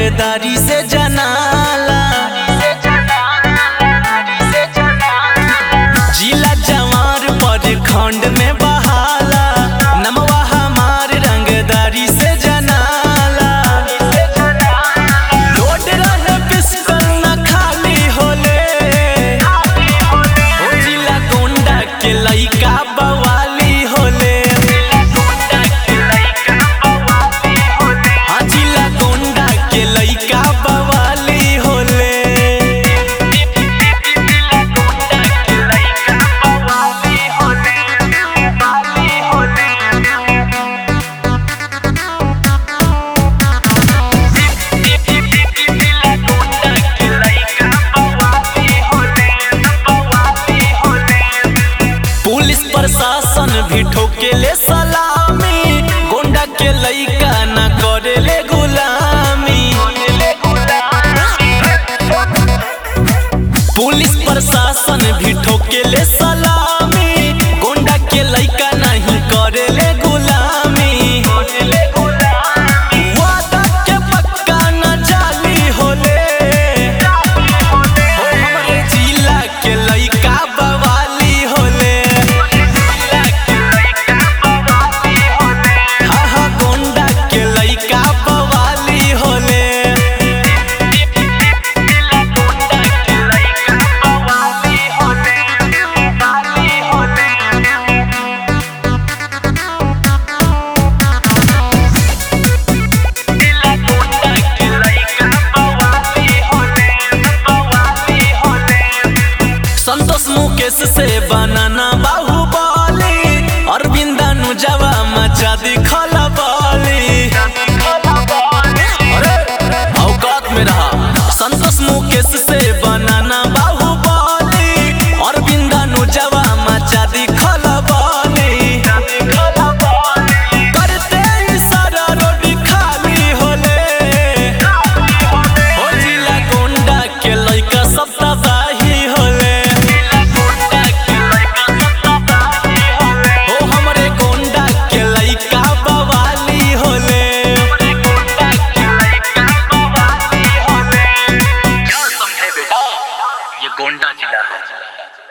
रंगदारी से जनाला जिला जवार पर खंड में बहाला नमवा हमार रंगदारी से जनाला लोड रहे पिस्टल न खाली होले ओ जिला गोंडा के लइका बवाली होले हाँ जिला गोंडा के लइका बवाली होले पुलिस प्रशासन भी ठोकेले सलामी गोंडा के लइका न करेले गुलामी पुलिस प्रशासन भी ठोकेले सलामी गोंडा के लइका नहीं करेले गुलामी वादा के पक्का न जाली होले ओ हमरे जिला के लइका बवाली होले हा हा गोंडा के लइका बवाली होले संतोष मुकेश से बनाना बाहुबली अरविंद अनुजवा मचा दिखल बाली अरे औकात में रहा संतोष मुकेश से बनाना बाहुबली अरविंद अनुजवा मचा दिखल बाली करते इशारा रोड खाली होले ओ जिला गोंडा के लइका सब तबाही होले ओ हमरे गोंडा के लइका बवाली होले क्या समझे बेटा ये गोंडा जिला है